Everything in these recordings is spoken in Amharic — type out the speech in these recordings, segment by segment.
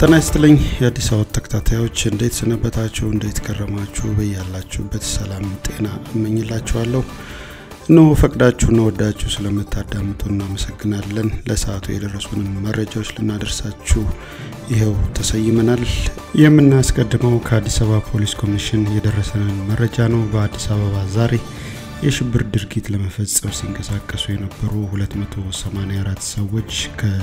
ጤና ይስጥልኝ የአዲስ አበባ ተከታታዮች እንዴት ሰነበታችሁ? እንዴት ከረማችሁ? በያላችሁበት ሰላም ጤና እመኝላችኋለሁ። እነሆ ፈቅዳችሁና ወዳችሁ ስለምታዳምጡ እናመሰግናለን። ለሰዓቱ የደረሱንን መረጃዎች ልናደርሳችሁ ይኸው ተሰይመናል። የምናስቀድመው ከአዲስ አበባ ፖሊስ ኮሚሽን የደረሰንን መረጃ ነው። በአዲስ አበባ ዛሬ የሽብር ድርጊት ለመፈጸም ሲንቀሳቀሱ የነበሩ 284 ሰዎች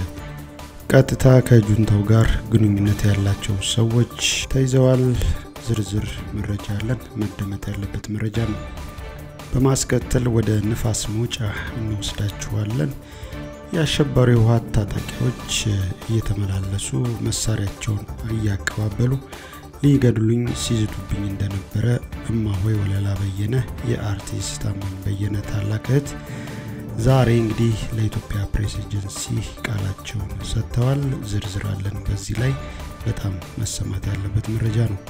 ቀጥታ ከጁንታው ጋር ግንኙነት ያላቸው ሰዎች ተይዘዋል። ዝርዝር መረጃ አለን። መደመጥ ያለበት መረጃ ነው። በማስከተል ወደ ንፋስ መውጫ እንወስዳችኋለን። የአሸባሪ ህወሓት ታጣቂዎች እየተመላለሱ መሳሪያቸውን እያቀባበሉ ሊገድሉኝ ሲዝቱብኝ እንደነበረ እማሆይ ወለላ በየነ የአርቲስት ታማኝ በየነ ታላቅ እህት ዛሬ እንግዲህ ለኢትዮጵያ ፕሬስ ኤጀንሲ ቃላቸውን ሰጥተዋል። ዝርዝር አለን በዚህ ላይ በጣም መሰማት ያለበት መረጃ ነው።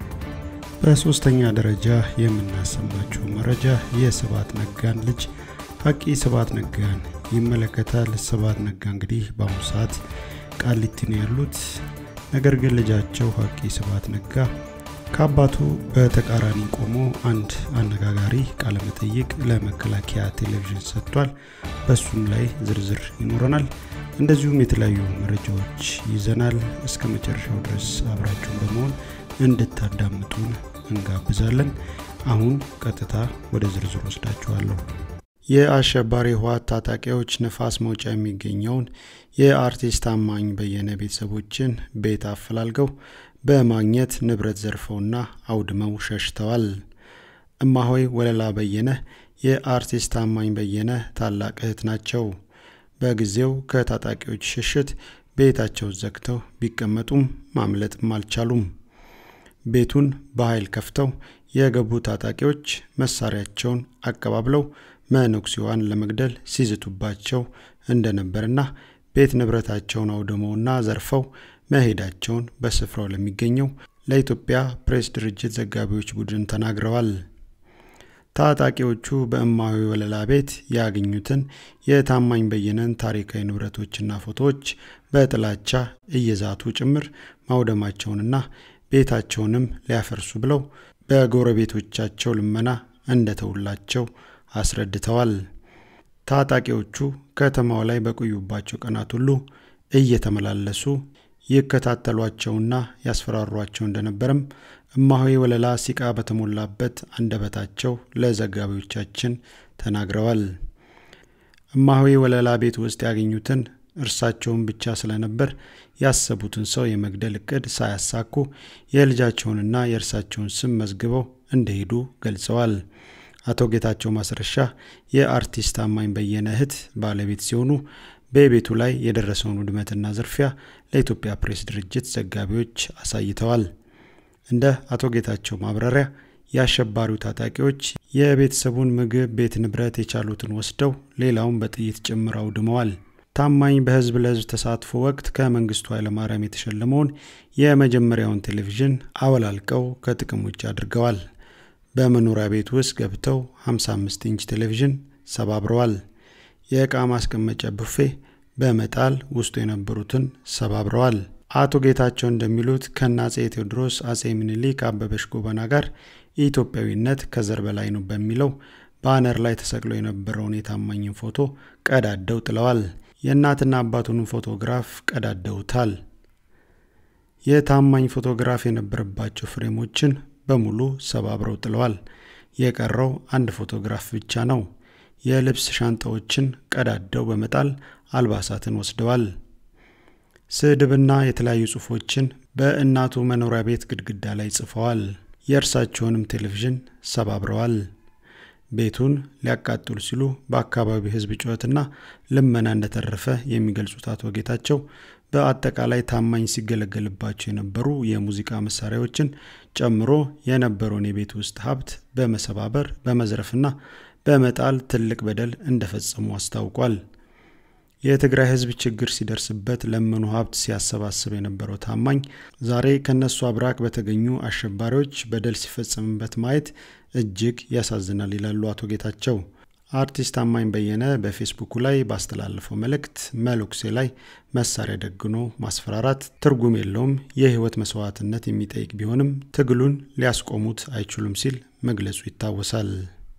በሶስተኛ ደረጃ የምናሰማችው መረጃ የስብሐት ነጋን ልጅ ሀቂ ስብሐት ነጋን ይመለከታል። ስብሐት ነጋ እንግዲህ በአሁኑ ሰዓት ቃሊቲ ነው ያሉት። ነገር ግን ልጃቸው ሀቂ ስብሐት ነጋ ከአባቱ በተቃራኒ ቆሞ አንድ አነጋጋሪ ቃለመጠይቅ ለመከላከያ ቴሌቪዥን ሰጥቷል። በሱም ላይ ዝርዝር ይኖረናል። እንደዚሁም የተለያዩ መረጃዎች ይዘናል። እስከ መጨረሻው ድረስ አብራችሁን በመሆን እንድታዳምጡን እንጋብዛለን። አሁን ቀጥታ ወደ ዝርዝር ወስዳችኋለሁ። የአሸባሪ ህወሓት ታጣቂዎች ነፋስ መውጫ የሚገኘውን የአርቲስት ታማኝ በየነ ቤተሰቦችን ቤት አፈላልገው በማግኘት ንብረት ዘርፈውና አውድመው ሸሽተዋል። እማሆይ ወለላ በየነ የአርቲስት ታማኝ በየነ ታላቅ እህት ናቸው። በጊዜው ከታጣቂዎች ሽሽት ቤታቸው ዘግተው ቢቀመጡም ማምለጥም አልቻሉም። ቤቱን በኃይል ከፍተው የገቡ ታጣቂዎች መሳሪያቸውን አቀባብለው መነኩሴዋን ለመግደል ሲዝቱባቸው እንደነበርና ቤት ንብረታቸውን አውድመውና ዘርፈው መሄዳቸውን በስፍራው ለሚገኘው ለኢትዮጵያ ፕሬስ ድርጅት ዘጋቢዎች ቡድን ተናግረዋል። ታጣቂዎቹ በእማሆይ ወለላ ቤት ያገኙትን የታማኝ በየነን ታሪካዊ ንብረቶችና ፎቶዎች በጥላቻ እየዛቱ ጭምር ማውደማቸውንና ቤታቸውንም ሊያፈርሱ ብለው በጎረቤቶቻቸው ልመና እንደተውላቸው አስረድተዋል። ታጣቂዎቹ ከተማው ላይ በቆዩባቸው ቀናት ሁሉ እየተመላለሱ ይከታተሏቸውና ያስፈራሯቸው እንደነበረም እማሆይ ወለላ ሲቃ በተሞላበት አንደበታቸው ለዘጋቢዎቻችን ተናግረዋል። እማሆይ ወለላ ቤት ውስጥ ያገኙትን እርሳቸውን ብቻ ስለነበር ያሰቡትን ሰው የመግደል እቅድ ሳያሳኩ የልጃቸውንና የእርሳቸውን ስም መዝግበው እንደሄዱ ገልጸዋል። አቶ ጌታቸው ማስረሻ የአርቲስት ታማኝ በየነ እህት ባለቤት ሲሆኑ በቤቱ ላይ የደረሰውን ውድመትና ዝርፊያ ለኢትዮጵያ ፕሬስ ድርጅት ዘጋቢዎች አሳይተዋል። እንደ አቶ ጌታቸው ማብራሪያ የአሸባሪው ታጣቂዎች የቤተሰቡን ምግብ፣ ቤት ንብረት የቻሉትን ወስደው ሌላውን በጥይት ጭምር አውድመዋል። ታማኝ በህዝብ ለህዝብ ተሳትፎ ወቅት ከመንግስቱ ኃይለማርያም የተሸለመውን የመጀመሪያውን ቴሌቪዥን አወላልቀው ከጥቅም ውጭ አድርገዋል። በመኖሪያ ቤት ውስጥ ገብተው 55 ኢንች ቴሌቪዥን ሰባብረዋል። የዕቃ ማስቀመጫ ቡፌ በመጣል ውስጡ የነበሩትን ሰባብረዋል። አቶ ጌታቸው እንደሚሉት ከነ አጼ ቴዎድሮስ፣ አጼ ምኒልክ፣ አበበች ጎበና ጋር ኢትዮጵያዊነት ከዘር በላይ ነው በሚለው ባነር ላይ ተሰቅሎ የነበረውን የታማኝን ፎቶ ቀዳደው ጥለዋል። የእናትና አባቱንም ፎቶግራፍ ቀዳደውታል። የታማኝ ፎቶግራፍ የነበረባቸው ፍሬሞችን በሙሉ ሰባብረው ጥለዋል። የቀረው አንድ ፎቶግራፍ ብቻ ነው። የልብስ ሻንጣዎችን ቀዳደው በመጣል አልባሳትን ወስደዋል። ስድብና የተለያዩ ጽሑፎችን በእናቱ መኖሪያ ቤት ግድግዳ ላይ ጽፈዋል። የእርሳቸውንም ቴሌቪዥን ሰባብረዋል። ቤቱን ሊያቃጥሉ ሲሉ በአካባቢው ሕዝብ ጩኸትና ልመና እንደተረፈ የሚገልጹት አቶ ጌታቸው በአጠቃላይ ታማኝ ሲገለገልባቸው የነበሩ የሙዚቃ መሳሪያዎችን ጨምሮ የነበረውን የቤት ውስጥ ሀብት በመሰባበር በመዝረፍና በመጣል ትልቅ በደል እንደፈጸሙ አስታውቋል። የትግራይ ህዝብ ችግር ሲደርስበት ለመኑ ሀብት ሲያሰባስብ የነበረው ታማኝ ዛሬ ከነሱ አብራክ በተገኙ አሸባሪዎች በደል ሲፈጸምበት ማየት እጅግ ያሳዝናል ይላሉ አቶ ጌታቸው። አርቲስት ታማኝ በየነ በፌስቡኩ ላይ ባስተላለፈው መልእክት መነኩሴ ላይ መሳሪያ ደግኖ ማስፈራራት ትርጉም የለውም፣ የህይወት መስዋዕትነት የሚጠይቅ ቢሆንም ትግሉን ሊያስቆሙት አይችሉም ሲል መግለጹ ይታወሳል።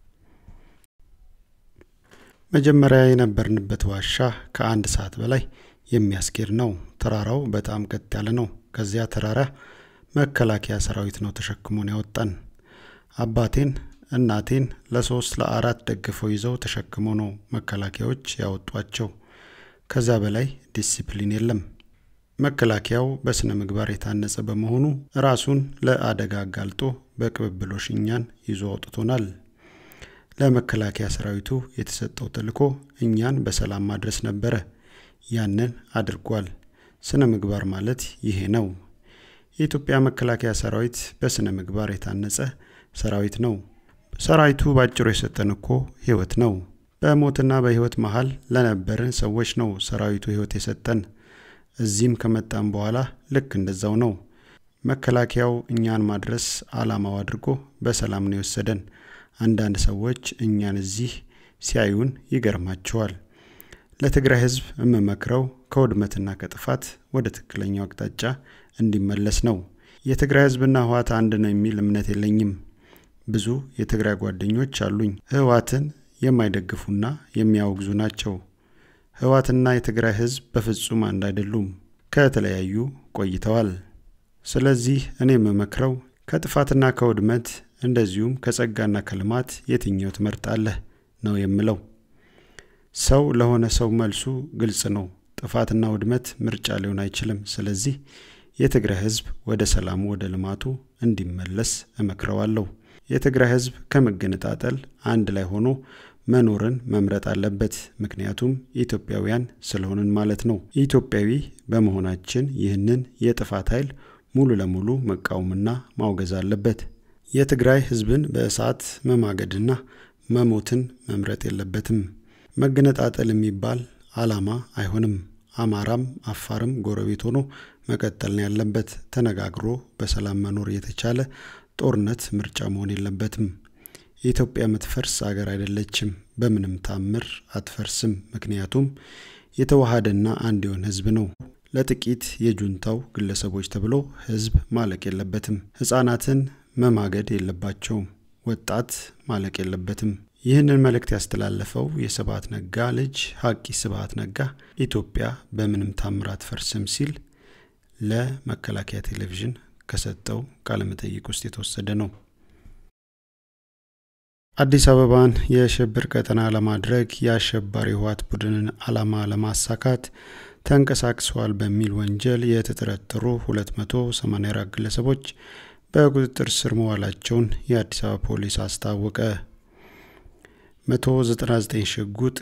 መጀመሪያ የነበርንበት ዋሻ ከአንድ ሰዓት በላይ የሚያስኬድ ነው። ተራራው በጣም ቀጥ ያለ ነው። ከዚያ ተራራ መከላከያ ሰራዊት ነው ተሸክሞን ያወጣን። አባቴን እናቴን ለሶስት ለአራት ደግፈው ይዘው ተሸክመው ነው መከላከያዎች ያወጧቸው። ከዛ በላይ ዲሲፕሊን የለም። መከላከያው በስነ ምግባር የታነጸ በመሆኑ ራሱን ለአደጋ አጋልጦ በቅብብሎሽ እኛን ይዞ አውጥቶናል። ለመከላከያ ሰራዊቱ የተሰጠው ተልዕኮ እኛን በሰላም ማድረስ ነበረ። ያንን አድርጓል። ስነ ምግባር ማለት ይሄ ነው። የኢትዮጵያ መከላከያ ሰራዊት በስነ ምግባር የታነጸ ሰራዊት ነው። ሰራዊቱ ባጭሩ የሰጠን እኮ ህይወት ነው። በሞትና በህይወት መሀል ለነበርን ሰዎች ነው ሰራዊቱ ህይወት የሰጠን። እዚህም ከመጣን በኋላ ልክ እንደዛው ነው። መከላከያው እኛን ማድረስ አላማው አድርጎ በሰላም ነው የወሰደን። አንዳንድ ሰዎች እኛን እዚህ ሲያዩን ይገርማቸዋል። ለትግራይ ህዝብ የምመክረው ከውድመትና ከጥፋት ወደ ትክክለኛው አቅጣጫ እንዲመለስ ነው። የትግራይ ህዝብና ህወሓት አንድ ነው የሚል እምነት የለኝም። ብዙ የትግራይ ጓደኞች አሉኝ። ህወሓትን የማይደግፉና የሚያወግዙ ናቸው። ህወሓትና የትግራይ ህዝብ በፍጹም አንድ አይደሉም። ከተለያዩ ቆይተዋል። ስለዚህ እኔ የምመክረው ከጥፋትና ከውድመት እንደዚሁም ከጸጋና ከልማት የትኛው ትመርጣለህ ነው የምለው። ሰው ለሆነ ሰው መልሱ ግልጽ ነው። ጥፋትና ውድመት ምርጫ ሊሆን አይችልም። ስለዚህ የትግራይ ህዝብ ወደ ሰላሙ ወደ ልማቱ እንዲመለስ እመክረዋለሁ። የትግራይ ህዝብ ከመገነጣጠል አንድ ላይ ሆኖ መኖርን መምረጥ አለበት። ምክንያቱም ኢትዮጵያውያን ስለሆንን ማለት ነው። ኢትዮጵያዊ በመሆናችን ይህንን የጥፋት ኃይል ሙሉ ለሙሉ መቃወምና ማውገዝ አለበት። የትግራይ ህዝብን በእሳት መማገድና መሞትን መምረጥ የለበትም። መገነጣጠል የሚባል አላማ አይሆንም። አማራም አፋርም ጎረቤት ሆኖ መቀጠል ነው ያለበት። ተነጋግሮ በሰላም መኖር የተቻለ ጦርነት ምርጫ መሆን የለበትም። የኢትዮጵያ የምትፈርስ አገር አይደለችም። በምንም ታምር አትፈርስም። ምክንያቱም የተዋሃደና አንድ የሆነ ህዝብ ነው። ለጥቂት የጁንታው ግለሰቦች ተብሎ ህዝብ ማለቅ የለበትም። ህጻናትን መማገድ የለባቸውም። ወጣት ማለቅ የለበትም። ይህንን መልእክት ያስተላለፈው የስብሐት ነጋ ልጅ ሀቂ ስብሐት ነጋ ኢትዮጵያ በምንም ታምር አትፈርስም ሲል ለመከላከያ ቴሌቪዥን ከሰጠው ቃለመጠይቅ ውስጥ የተወሰደ ነው። አዲስ አበባን የሽብር ቀጠና ለማድረግ የአሸባሪ ህወሓት ቡድንን ዓላማ ለማሳካት ተንቀሳቅሰዋል በሚል ወንጀል የተጠረጠሩ 284 ግለሰቦች በቁጥጥር ስር መዋላቸውን የአዲስ አበባ ፖሊስ አስታወቀ። 199 ሽጉጥ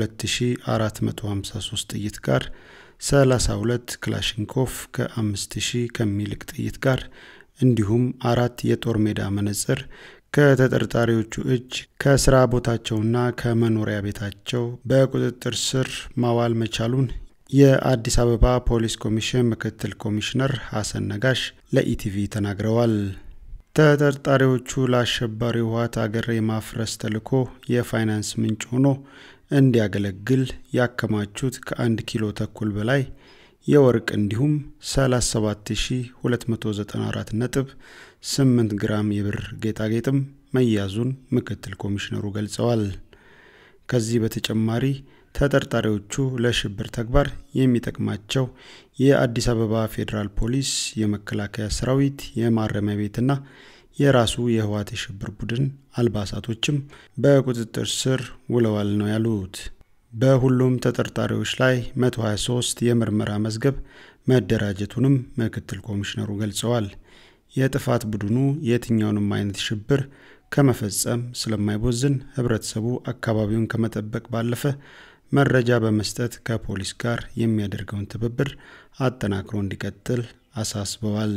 ከ2453 ጥይት ጋር 32 ክላሽንኮቭ ከ5000 ከሚልቅ ጥይት ጋር እንዲሁም አራት የጦር ሜዳ መነጽር ከተጠርጣሪዎቹ እጅ ከስራ ቦታቸውና ከመኖሪያ ቤታቸው በቁጥጥር ስር ማዋል መቻሉን የአዲስ አበባ ፖሊስ ኮሚሽን ምክትል ኮሚሽነር ሀሰን ነጋሽ ለኢቲቪ ተናግረዋል። ተጠርጣሪዎቹ ለአሸባሪ ህወሓት አገር የማፍረስ ተልዕኮ የፋይናንስ ምንጭ ሆኖ እንዲያገለግል ያከማቹት ከአንድ ኪሎ ተኩል በላይ የወርቅ እንዲሁም 37294 ነጥብ 8 ግራም የብር ጌጣጌጥም መያዙን ምክትል ኮሚሽነሩ ገልጸዋል። ከዚህ በተጨማሪ ተጠርጣሪዎቹ ለሽብር ተግባር የሚጠቅማቸው የአዲስ አበባ ፌዴራል ፖሊስ፣ የመከላከያ ሰራዊት፣ የማረሚያ ቤትና የራሱ የህወሓት የሽብር ቡድን አልባሳቶችም በቁጥጥር ስር ውለዋል ነው ያሉት። በሁሉም ተጠርጣሪዎች ላይ 123 የምርመራ መዝገብ መደራጀቱንም ምክትል ኮሚሽነሩ ገልጸዋል። የጥፋት ቡድኑ የትኛውንም አይነት ሽብር ከመፈጸም ስለማይቦዝን ህብረተሰቡ አካባቢውን ከመጠበቅ ባለፈ መረጃ በመስጠት ከፖሊስ ጋር የሚያደርገውን ትብብር አጠናክሮ እንዲቀጥል አሳስበዋል።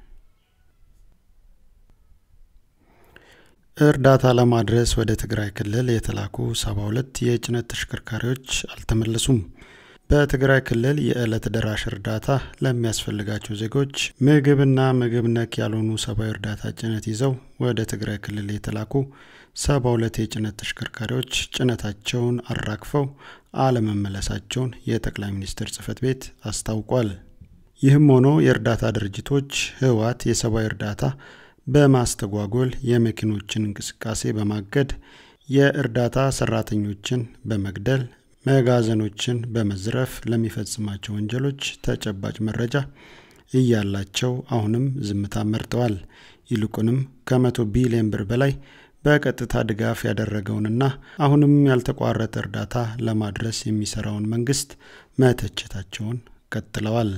እርዳታ ለማድረስ ወደ ትግራይ ክልል የተላኩ 72 የጭነት ተሽከርካሪዎች አልተመለሱም። በትግራይ ክልል የዕለት ደራሽ እርዳታ ለሚያስፈልጋቸው ዜጎች ምግብና ምግብ ነክ ያልሆኑ ሰብአዊ እርዳታ ጭነት ይዘው ወደ ትግራይ ክልል የተላኩ ሰባ ሁለት የጭነት ተሽከርካሪዎች ጭነታቸውን አራግፈው አለመመለሳቸውን የጠቅላይ ሚኒስትር ጽህፈት ቤት አስታውቋል። ይህም ሆኖ የእርዳታ ድርጅቶች ህወሓት የሰብአዊ እርዳታ በማስተጓጎል የመኪኖችን እንቅስቃሴ በማገድ የእርዳታ ሰራተኞችን በመግደል መጋዘኖችን በመዝረፍ ለሚፈጽማቸው ወንጀሎች ተጨባጭ መረጃ እያላቸው አሁንም ዝምታ መርጠዋል። ይልቁንም ከመቶ ቢሊዮን ብር በላይ በቀጥታ ድጋፍ ያደረገውንና አሁንም ያልተቋረጠ እርዳታ ለማድረስ የሚሰራውን መንግስት መተቸታቸውን ቀጥለዋል።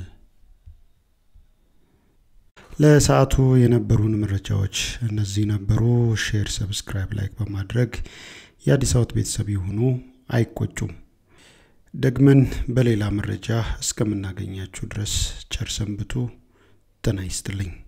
ለሰዓቱ የነበሩን መረጃዎች እነዚህ ነበሩ። ሼር፣ ሰብስክራይብ፣ ላይክ በማድረግ የአዲስ አበባ ቤተሰብ የሆኑ አይቆጩም። ደግመን በሌላ መረጃ እስከምናገኛችሁ ድረስ ቸር ሰንብቱ። ጤና ይስጥልኝ።